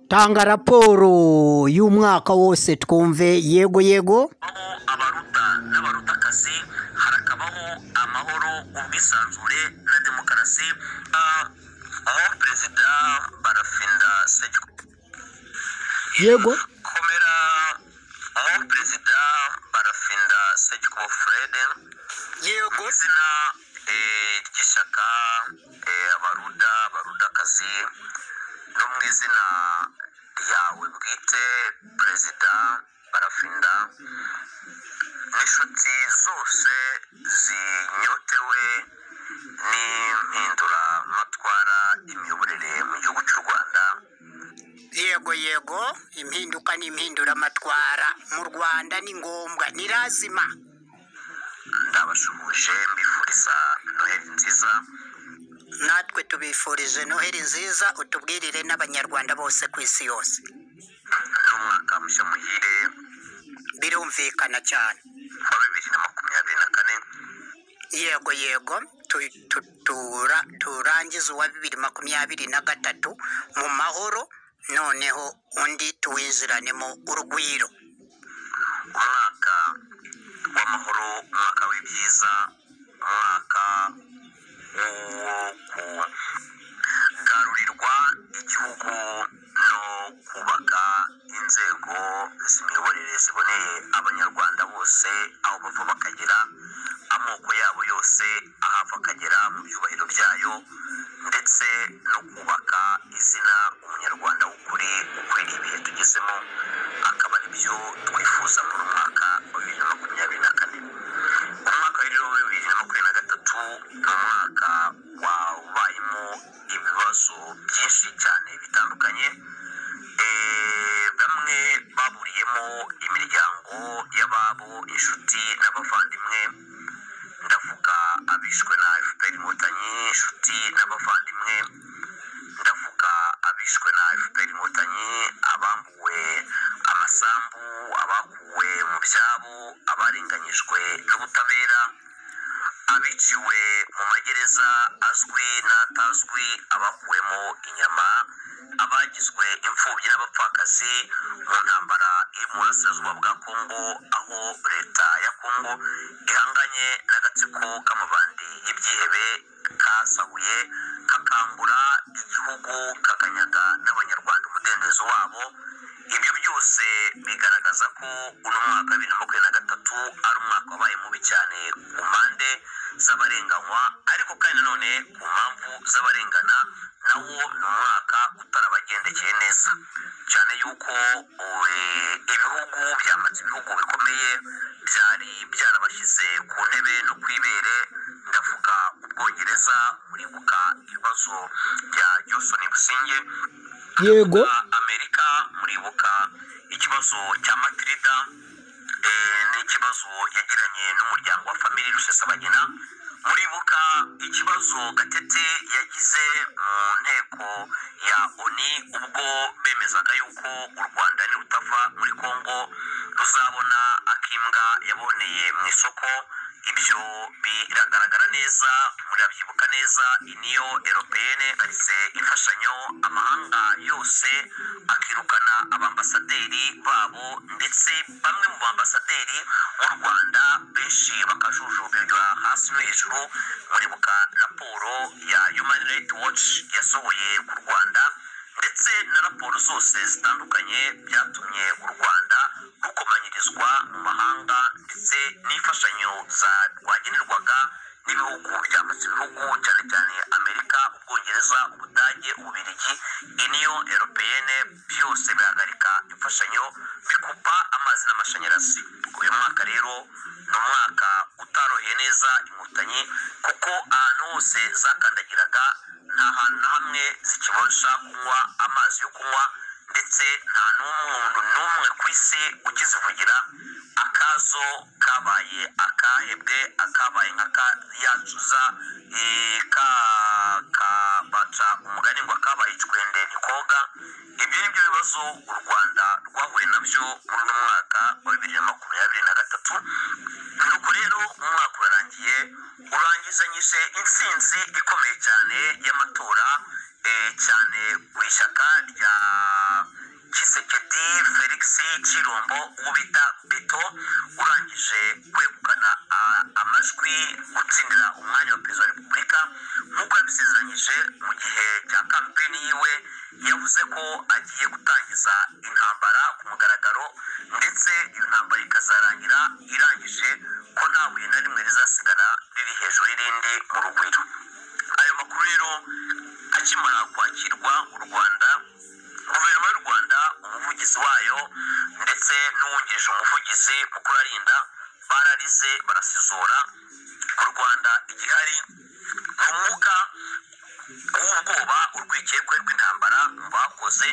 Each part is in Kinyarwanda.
tanga raporo y'umwaka wose twumve yego yego abaruta n'abarutakazi harakabaho amahoro ubwisanzure na demokarasi Ah, aho perezida barafinda sejyo yego komera aho perezida barafinda sejyo frede yego izina eh, ry'ishyaka eh, abaruda abarudakazi no mu izina ryawe bwite perezida barafinda n'inshuti zose zinyotewe n'impinduramatwara imiyoborere mu gihugu cy'u rwanda yego yego impinduka n'impinduramatwara mu rwanda ni ngombwa ni lazima ndabashuhuje mbifuriza noheli nziza natwe tubifurije noheli nziza utubwirire n'abanyarwanda bose ku isi yose n'umwaka mushya muhire birumvikana cyane wa bibiri na makumyabiri na kane yego yego tu- tu- tura- turangize uwa bibiri makumyabiri na gatatu mu mahoro noneho undi tuwinjiranemo urugwiro umwaka w'amahoro umwaka w'ibyiza umwaka wo kugarurirwa igihugu no kubaka inzego z'imiyoborere ziboneye abanyarwanda bose aho bava bakagera amoko yabo yose ahava akagera mu byubahiro byayo ndetse no kubaka izina umunyarwanda w'ukuri ukwiriye ibihe tugezemo akaba ari byo twifuza muri uyu mwaka wa bibiri na makumyabiri na kane umwaka wa rero wa bibiri na makumyabiri na gatatu ni umwaka wabayemo ibibazo byinshi cyane bitandukanye Eh, bamwe baburiyemo imiryango y'ababo inshuti n'abavandimwe ndavuga abishwe na fpr inkotanyi inshuti n'abavandimwe ndavuga abishwe na fpr inkotanyi abambuwe amasambu abakuwe mu byabo abarenganyijwe n'ubutabera abiciwe mu magereza azwi n'atazwi abakuwemo inyama abagizwe imfubyi n'abapfakazi mu ntambara iri mu burasirazuba bwa kongo aho leta ya kongo ihanganye n'agatsiko k'amabandi y'ibyihebe kasahuye kakangura igihugu kakanyaga n'abanyarwanda umudendezo wabo ibyo byose bigaragaza ko uno mwaka wa bibiri na makumyabiri na gatatu ari umwaka wabaye mubi cyane ku mpande z'abarenganywa ariko kandi nanone ku mpamvu z'abarengana nawo ni umwaka utarabagendekeye neza cyane yuko eh, ibihugu byamaze ibihugu bikomeye byari byarabashyize ku ntebe no ku ibere ndavuga ubwongereza muribuka ibibazo bya johnson businge yego amerika muribuka ikibazo cya matirida eh, n'ikibazo yagiranye n'umuryango wa famili rusesabagina muribuka ikibazo gatete yagize mu nteko ya oni ubwo bemezaga yuko u rwanda nirutava muri kongo ruzabona akimbwa yaboneye mu isoko ibyo biragaragara neza murabyibuka neza iniyo eropeyene karise imfashanyo amahanga yose akirukana abambasaderi babo ndetse bamwe mu bambasaderi b'u rwanda benshi bakajujubirwa hasi no hejuru muribuka raporo ya human rights watch yasohoye ku rwanda ndetse na raporo zose zitandukanye byatumye u rwanda rukomanyirizwa mu mahanga ndetse n'imfashanyo za rwagenerwaga n'ibihugu byamaze ibihugu cyane cyane amerika ubwongereza ubudage ububirigi iniyo eropeyene byose bihagarika imfashanyo bikupa amazi n'amashanyarazi uyu mwaka rero ni umwaka utaroheye neza inkotanyi kuko ahantu hose zakandagiraga nta hantu na hamwe zikibasha kunywa amazi yo kunywa ndetse nta n'umuntu n'umwe ku isi ukizivugira akazo kabaye akahebwe akabaye nka kayacuza kabaca umugani ngo akabaye icwende ntikoga ibyo ni byo bibazo u rwanda rwahuye nabyo muri uno mwaka wa bibiri na makumyabiri na gatatu nuko rero umwaka urarangiye urangizanyije intsinzi ikomeye cyane y'amatora eh, cyane ku ishyaka rya kirumbo uwo bita beto urangije kwegukana a- amajwi gutsindira umwanya wa perezida wa repubulika nk'uko yabisezeranyije mu gihe cya kampeni yiwe yavuze ko agiye gutangiza intambara ku mugaragaro ndetse iyo ntambara ikazarangira irangije ko nta buye na rimwe rizasigara riri hejuru y'irindi mu rugwiro ayo makuru rero akimara kwakirwa u rwanda guverinoma y'u rwanda umuvugizi wayo ndetse n'uwungirije umuvugizi mukuru arinda bararize barasizora mu rwanda igihari ni umwuka w'ubwoba urwikiye kwe rw'intambara mu bakoze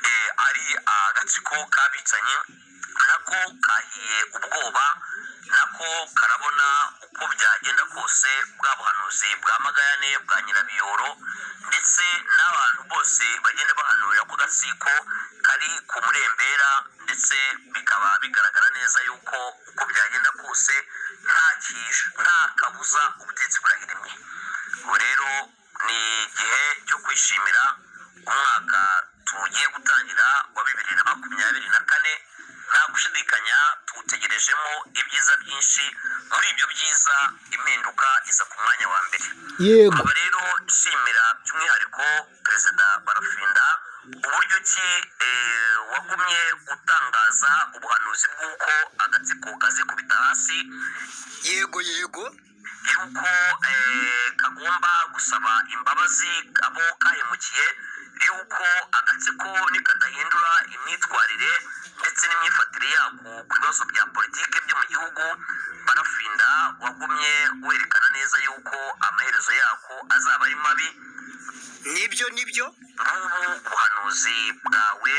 eh, ari agatsiko k'abicanyi nako kahiye ubwoba nako karabona uko byagenda kose bwa buhanuzi bwa magayane bwa nyirabiyoro ndetse n'abantu bose bagenda bahanurira ko gatsiko kari ku murembera ndetse bikaba bigaragara neza yuko uko byagenda kose nta kish- nta kabuza ubutegetsi burahirimye ubu rero ni igihe cyo kwishimira umwaka tugiye gutangira wa bibiri na makumyabiri na kane nta gushidikanya tuwutegerejemo ibyiza byinshi muri ibyo byiza impinduka iza ku mwanya wa mbere yego nkaba rero nshimira by'umwihariko perezida barafinda uburyo ki eh, wagumye utangaza ubuhanuzi bw'uko agatsiko kazikubita hasi yego yego yuko eh, kagomba gusaba imbabazi abo kahemukiye yuko agatsiko nikadahindura imyitwarire ndetse n'imyifatire yako ku bibazo bya politiki byo mu gihugu barafinda wagumye werekana neza yuko amaherezo yako azaba ari mabi nibyo nibyo n'ubu ubuhanuzi bwawe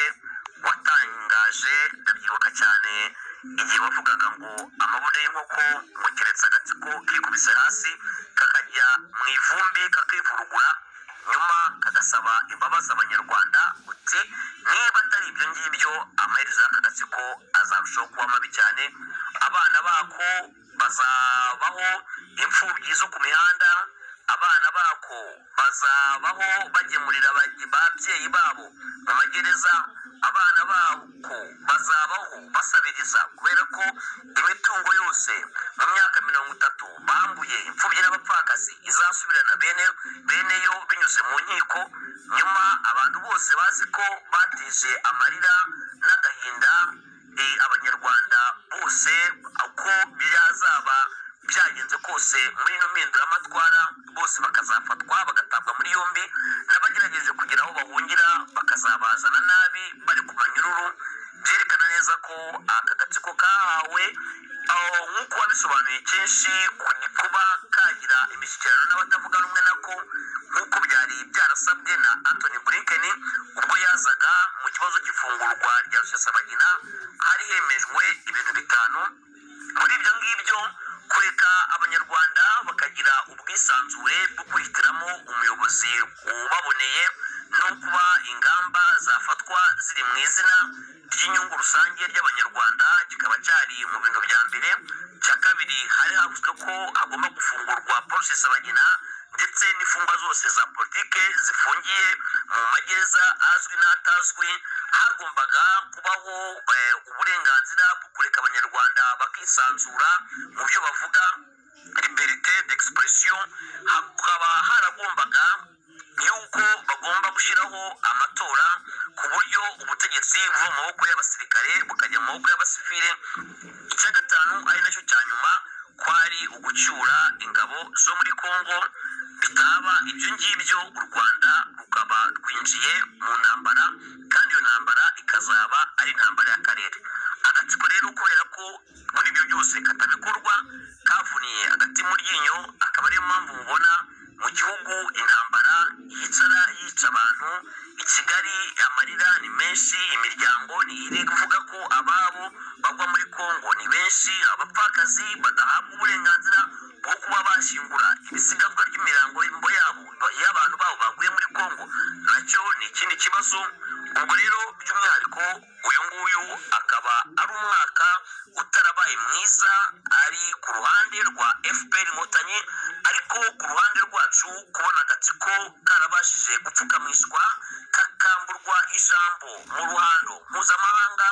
watangaje ndabyibuka cyane igihe wavugaga ngo amabuno y'inkoko mukeretse agatsiko kikubise hasi kakajya mu ivumbi kakivurugura nyuma kagasaba imbabazi abanyarwanda uti niba atari ibyo ngibyo amaherezo y'aka gatsiko azarushaho kuba mabi cyane abana bako bazabaho imfubyi zo ku mihanda abana bako bazabaho bagemurira ababyeyi babyeyi babo mu magereza abana bako bazabaho basabiriza kubera ko imitungo yose mu myaka mirongo itatu bambuye imfubyi n'abapfakazi izasubirana bene bene yo binyuze mu nkiko nyuma abantu bose bazi ko bateje amarira n'agahinda eh, abanyarwanda bose uko byazaba byagenze kose muri ino mpinduramatwara bose bakazafatwa bagatabwa muri yombi n'abagerageje kugira aho bahungira bakazabazana nabi bari ku manyururu byerekana neza ko aka gatsiko kahawe aho nk'uko wabisobanuye kenshi ku- kuba kagira imishyikirano n'abatavuga rumwe nako nk'uko byari byarasabwe na antony blinken ubwo yazaga mu kibazo cy'ifungurwa rya rusesabagina hari hemejwe ibintu bitanu muri ibyo ngibyo kureka abanyarwanda bakagira ubwisanzure bwo kwihitiramo umuyobozi ubaboneye no kuba ingamba zafatwa ziri mu izina ry'inyungu rusange ry'abanyarwanda kikaba cyari mu bintu bya mbere cya kabiri hari havuzwe ko hagomba gufungurwa porosesi bagina ndetse n'imfungwa zose za politike zifungiye mu magereza azwi n'atazwi hagombaga kubaho eh, uburenganzira bwo kureka abanyarwanda bakisanzura mu byo bavuga liberite d'expression hakaba haragombaga yuko bagomba gushyiraho amatora ku buryo ubutegetsi buva mu maboko y'abasirikare bukajya mu maboko y'abasivile icya gatanu ari nacyo cya nyuma kwari ugucyura ingabo zo muri congo bitaba ibyo ngibyo u rwanda rukaba rwinjiye mu ntambara kandi iyo ntambara ikazaba ari intambara y'akarere agatsiko rero kubera ko muri ibyo byose katabikorwa kavuniye agati mu ryinyo akaba ariyo mpamvu mubona mu gihugu intambara yicara yica abantu i kigali amarira ni menshi imiryango iri kuvuga ko ababo bagwa muri kongo ni benshi abapfakazi badahabwa uburenganzira bwo kuba bashyingura ibisigazwa ry'imirambo yabo y'abantu babo baguye muri kongo nacyo ni ikindi kibazo ubwo rero by'umwihariko uyu nguyu akaba ari umwaka utarabaye mwiza ari ku ruhande rwa fpr inkotanyi ariko ku ruhande rwacu kubona agatsiko karabashije gupfukamishwa kakamburwa ijambo mu ruhando mpuzamahanga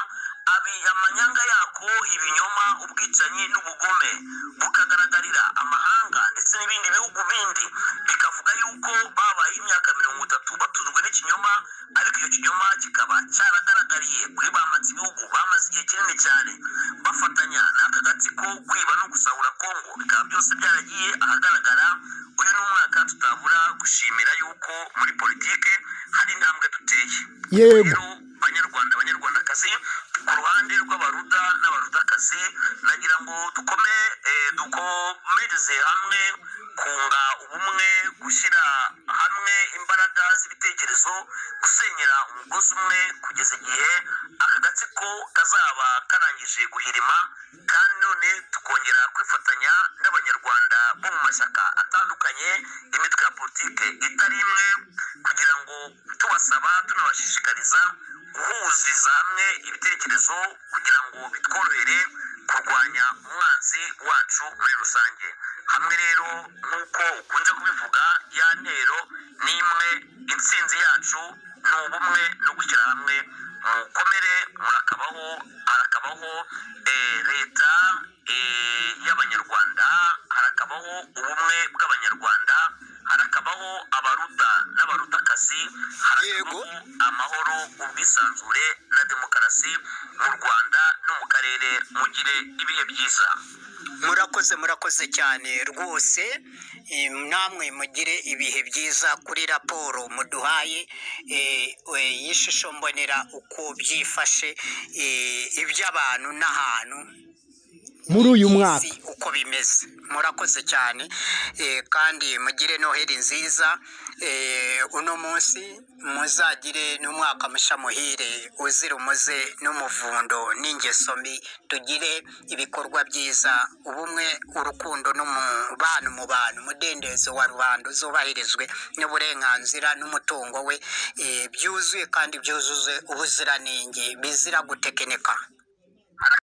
abi amanyanga yako ibinyoma ubwicanyi n'ubugome bukagaragarira amahanga ndetse n'ibindi bihugu bindi bikavuga yuko babaye imyaka mirongo itatu batuzwe n'ikinyoma ariko icyo kinyoma kikaba cyaragaragariye kuri bamatse ibihugu bamaze igihe kinini cyane bafatanya n'aka gatsiko kwiba no gusahura kongo bikaba byose byaragiye ahagaragara uyu ni umwaka tutabura gushimira yuko muri politike hari intambwe duteye Yego. Rero, banyarwanda banyarwandakazi ku ruhande rw'abaruda n'abarudakazi nagira ngo dukome eh, dukomereze hamwe kunga ubumwe gushyira hamwe imbaraga z'ibitekerezo gusenyera umugozi umwe kugeza igihe aka gatsiko kazaba karangije guhirima kandi none tukongera kwifatanya n'abanyarwanda bo mu mashyaka atandukanye imitwe ya politike itari imwe kugira ngo tubasaba tunabashishikariza guhuriza hamwe ibitekerezo kugira ngo bitworohere kurwanya umwanzi wacu muri rusange hamwe rero nk'uko ukunze kubivuga ya ntero ni imwe intsinzi yacu ni ubumwe no gushyira hamwe mukomere murakabaho harakabaho eh, leta eh, y'abanyarwanda harakabaho ubumwe bw'abanyarwanda harakabaho abaruta n'abarutakazi harakabaho amahoro ubwisanzure na demokarasi mu rwanda no mu karere mugire ibihe byiza murakoze murakoze cyane rwose Eh, namwe mugire ibihe byiza kuri raporo muduhaye eh, eh, y'ishusho mbonera uko byifashe eh, iby'abantu n'ahantu muri uyu mwaka isi uko bimeze murakoze cyane eh, kandi mugire noheli nziza eh, uno munsi muzagire n'umwaka musha muhire uzira umuze n'umuvundo n'ingeso mbi tugire ibikorwa byiza ubumwe urukundo n'umubano mu bantu umudendezo wa rubanda uzubahirizwe n'uburenganzira n'umutungo we eh, byuzuye kandi byuzuze ubuziranenge bizira gutekinika